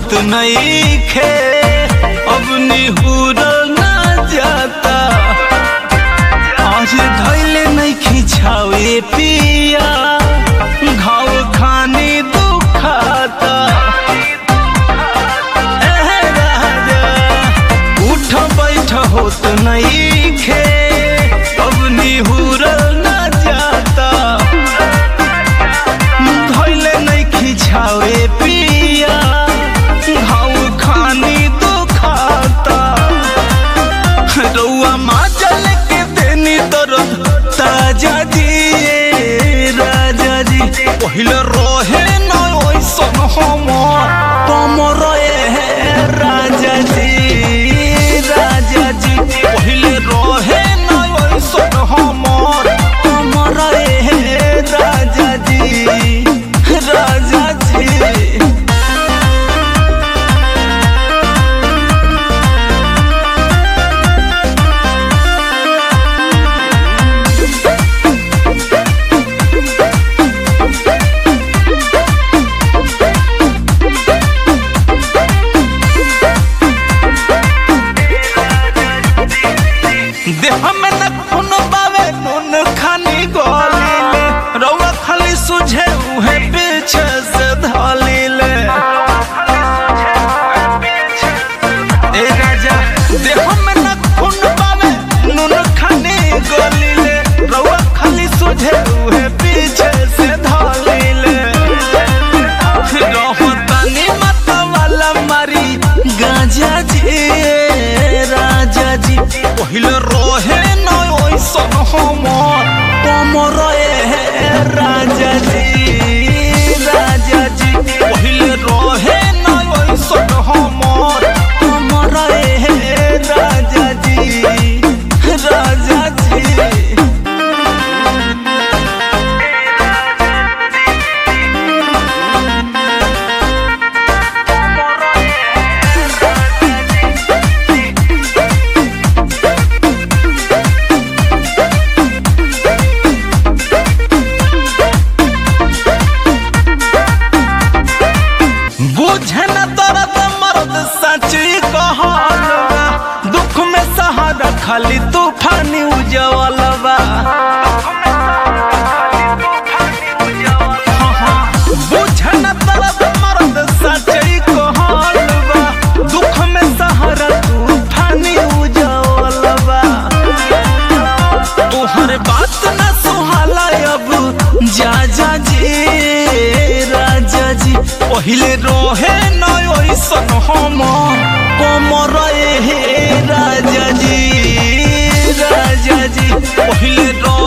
होत नहीं खे अब निहुर ना जाता आज धैले नहीं खिंचावे पिया घाव खाने दुखाता एह राजा उठ बैठ होत नहीं खे अब निहुर ना जाता धैले नहीं खिंचावे पिया घाव खानी दुखाता रउआ माजल के देनी दर्द ताजा जी ए राजा जी पहिले रहे न ओइसन हमर कमर ए राजा जी राजा जी पहिले रहे न ओइसन हमर कमर ए राजा जी राजा जी देह में न खून बावे नून खानी गोलीले रउआ खाली सुझे उहे पीछे से धलीले ए राजा देह में न खून बावे नून खानी गोलीले रउआ खाली सुझे उहे पीछे से धलीले रहतानी मत वाला मारी गांजा जी राजा जी पहिले रहे न ओइसन हमर कमर ए राजा जी राजा जी पहिले रहे न ओइसन हमर कमर ए राजा जी राजा जी बुझे न दर्द मर्द सची कहलवा दुख में सहारा खाली तूफानी उजवलवा बुझे न दर्द मर्द सची कहलवा दुख में सहारा तूफानी उजवलवा तोहर बात न सुहाला अब जा जा जी राजा जी पहिले रहे न ओइसन हम कमर हे राजा जी राजा जी पहिले रहे